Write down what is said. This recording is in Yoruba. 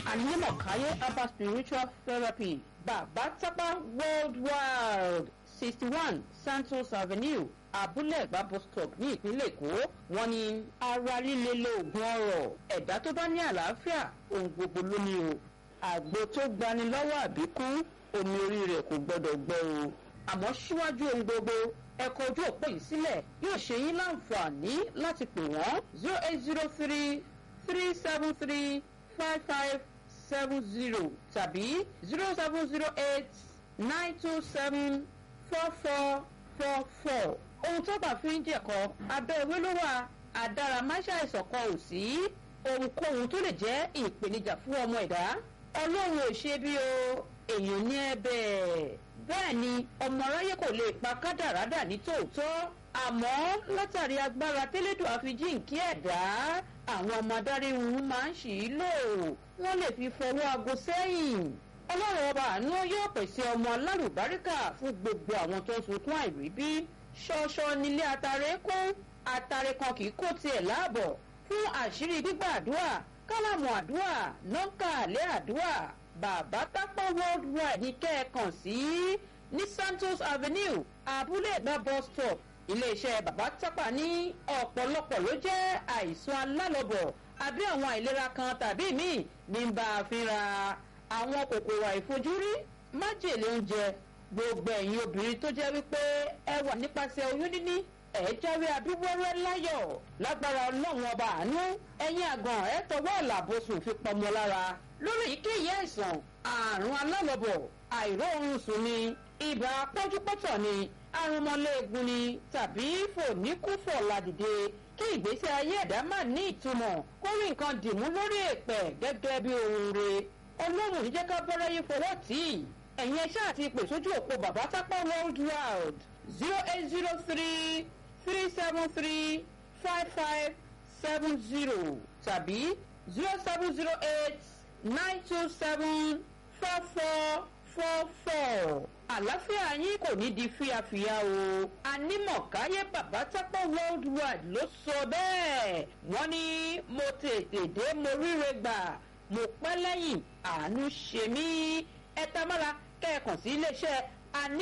Animokaye Abba Spiritual Therapy Bàbá Tápá Worldwide sixty one Santos Avenue Abúlé Ẹ̀gbá bus stop ní ìpínlẹ̀ Èkó wọ́n ní ara líle lóògùn ọrọ̀ ẹ̀dá tó bá ní àlàáfíà ohun gbogbo ló ní o àgbo tó gbani lọ́wọ́ àbíkú omi orí rẹ̀ kò gbọ́dọ̀ gbọ́ o àmọ́ síwájú ohun gbogbo ẹ̀kọ́ ojú òpó yìí sílẹ̀ yóò ṣe yín láǹfààní láti pè wọ́n zero eight zero three three seven three five five seven zero tàbí zero seven zero eight nine two seven four four four four ohun tó bá fi ń jẹ̀kọ́ abẹ́ ewé ló wà àdáramáṣá ìsọ̀kan ò sí ohunkóhun tó lè jẹ́ ìpèníjà fún ọmọ ẹ̀dá ọlọ́run ò ṣe bí o èèyàn ní ẹ̀bẹ̀ bẹ́ẹ̀ ni ọmọ aráyé kò lè pa kádàrádà ní tòótọ́ àmọ́ látàrí agbára tẹ́lẹ̀dùn àfijíǹkí ẹ̀dá àwọn ọmọ adarí wọn máa ń ṣì í lò wọ́n lè fi fọwọ́ aago sẹ́yìn ọlọ́run ọba àánú yóò pèsè ọmọ alálùbáríkà fún gbogbo àwọn tó ń sunkún àìríbí ṣọṣọ nílé atare kún atare kan kì í kó tiẹ̀ láàbọ̀ fún àṣírí gbígbà àdúrà kálámù àdúrà nọ́ńkà àlẹ́ àdúrà bàbá tápọ̀ worldwide ní kẹ́ẹ̀kan sí ní santos avenue abúlé ẹ̀gbá bus stop iléeṣẹ́ bàbá tápà ní ọ̀pọ̀lọpọ̀ ló jẹ́ àìsàn alálọ́bọ̀ àbí àwọn àìlera kan tàbí míì ní bá a fínra àwọn kòkòrò àìfojúrí májèlé oúnjẹ gbogbo ẹ̀yin obìnrin tó jẹ́ wípé ẹ wà nípasẹ̀ oyún níní ẹ jáwé abíwẹ́rẹ́ láyọ̀ lágbára ọlọ́run ọba àánú ẹ̀yin àgàn ẹ tọwọ́ àlàbòsùn fi pọmọ lára lórí èyíkéyìí àìsàn àrùn alálọ́bọ̀ àìróorun sùn ni ibà pọ́júpọ́tọ̀ ni arúmọléegun ni tàbí fòníkúfọ̀ ládìde kí ìgbésí ayé ẹ̀dá má ní ìtumọ̀ kó rí nǹkan dìmú lórí èpẹ̀ gẹ́gẹ́ bí ohun re ọlọ́run ní jẹ́ ká bọ́rẹ́ yín fọwọ́ tì í ẹ̀yin ẹṣẹ́ àti ìpè sójú òpó bàbá tápá world wide zero eight zero three three seven three five five seven zero tàbí zero seven zero eight nine two seven four four four four àlàáfíà yín kò ní di fíafíà o anímọ̀káyé bàbá tápá world wide ló sọ bẹ́ẹ̀ wọ́n ní mo tètè dé mo ríre gbà mo pẹ́ lẹ́yìn àánú ṣe mí ẹ tamara kẹ́ẹ̀kan sí iléeṣẹ́ aní.